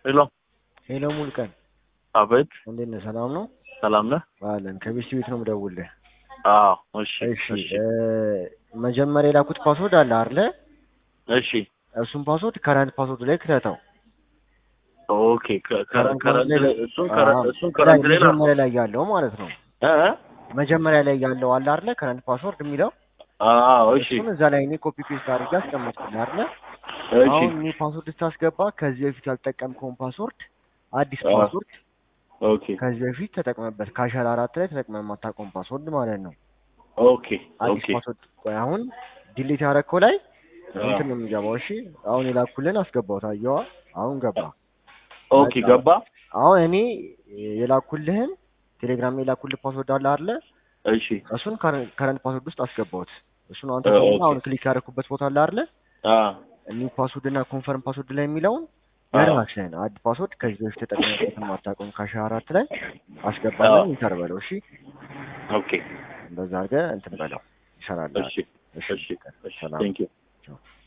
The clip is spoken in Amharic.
ሄሎ ሄሎ ሙልቀን አቤት፣ እንዴት ነህ? ሰላም ነው ሰላም ነህ? አለን። ከቤት ቤት ነው የምደውልልህ። አዎ፣ እሺ፣ እሺ እሺ፣ እ መጀመሪያ የላኩት ፓስወርድ አለ አይደለ? እሺ፣ እሱን ፓስወርድ ከረንት ፓስወርድ ላይ ክተተው። ኦኬ። ከ- ከ- ከረንት ላይ- እሱን አዎ፣ ከረ- እሱን ላይ ከረንት ላይ ላኩ። መጀመሪያ ላይ ያለው ማለት ነው። እ እ? መጀመሪያ ላይ ያለው አለ አይደለ? ከረንት ፓስወርድ የሚለው አዎ፣ እሺ፣ እሱን እዛ ላይ እኔ ኮፒ ፔስት አድርጌ አስቀመጥኩልህ አይደለ? እሺ፣ አሁን እኔ ፓስወርድ ስታስገባ ከዚህ በፊት ያልጠቀምከውን ፓስወርድ አዲስ አዎ። ፓስወርድ ኦኬ፣ ከዚህ በፊት ተጠቅመበት ከአሻራ አራት ላይ ተጠቅመህ የማታውቀውን ፓስወርድ ማለት ነው። ኦኬ፣ አዲስ ኦኬ፣ ፓስወርድ ቆይ አሁን ዲሊት ያደረግከው ላይ አዎ። እንትን ነው የሚገባው። እሺ አሁን የላኩልን አስገባው። ታየዋ አሁን ገባ። ኦኬ፣ ገባ። አሁን እኔ የላኩልህን ቴሌግራም የላኩልህ ፓስወርድ አለ አይደለ? እሺ፣ እሱን ከረንት ፓስወርድ ውስጥ አስገባሁት። እሱን አንተ እ፣ ደግሞ ኦኬ። አሁን ክሊክ ያደረኩበት ቦታ አለ አይደለ? አ ኒው ፓስወርድ እና ኮንፈርም ፓስወርድ ላይ የሚለውን አዎ። የራስህን አድ ፓስወርድ ከዚህ በፊት ተጠቅመህበትን ማታውቀውን ከአሻራ አራት ላይ አስገባና አዎ። ኢንተር በለው። እሺ ኦኬ፣ እንደዛ አድርገህ እንትን በለው ይሰራል። እሺ፣ እሺ እሺ፣ እሺ፣ ሰላም ቴንክ ዩ። ቻው።